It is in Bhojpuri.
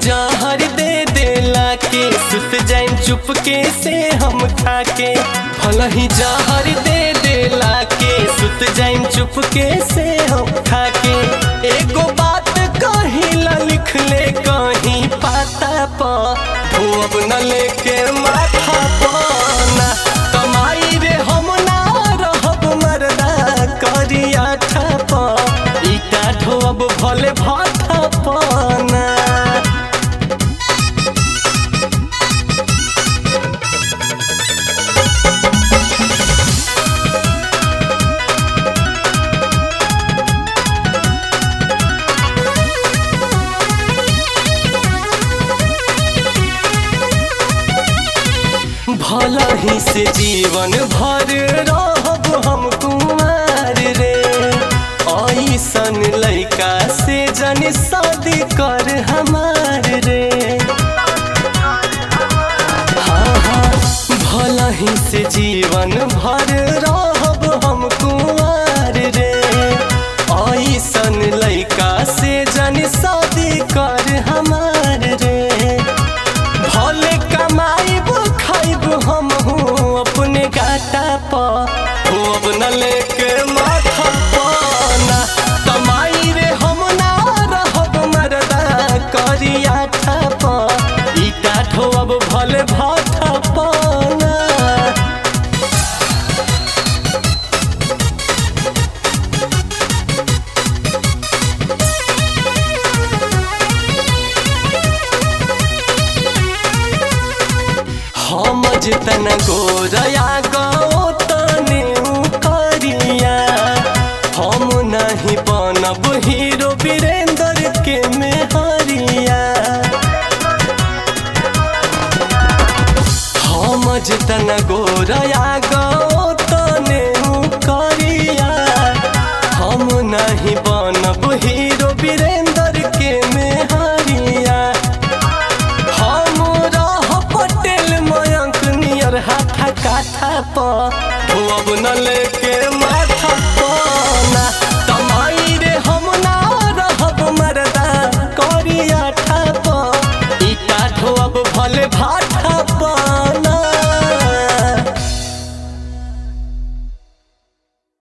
जहर दे देला के सुत जाइम चुपके से हम खाके भलही जहर दे देला के सुत जाइम चुपके से हम खाके एगो बात कहिला लिख ले कहीं पाता प धोब न लेके माथा पना कमाई रे हम ना रहब मरदा करिया ठप ईटा ढोब भले भाथा पना भला ही से जीवन भर रहब हम कुमार रे ऐसन लइका से जन शादी कर हमार रे हाँ हाँ भला ही से जीवन भर रहब हम कुमार रे ऐसन लइका से जन शादी कर हमार रे भले कमाइब खाइब हम हूँ अपने गाटा पर अब न लेके माथा पना कमाई रे हम ना रहब मरदा करिया ठप ईटा ठोब भले भाथा पना हम जितन गोरया गो तने करिया हम नहीं बनब हीरो वीरेंद्र के मेहरिया हम जितन गोरया गो तने करिया हम नहीं बनब हीरो वीरेंद्र के मेहरिया हम रह पटेल मयंक नियर हाथा काठा पर अब न ले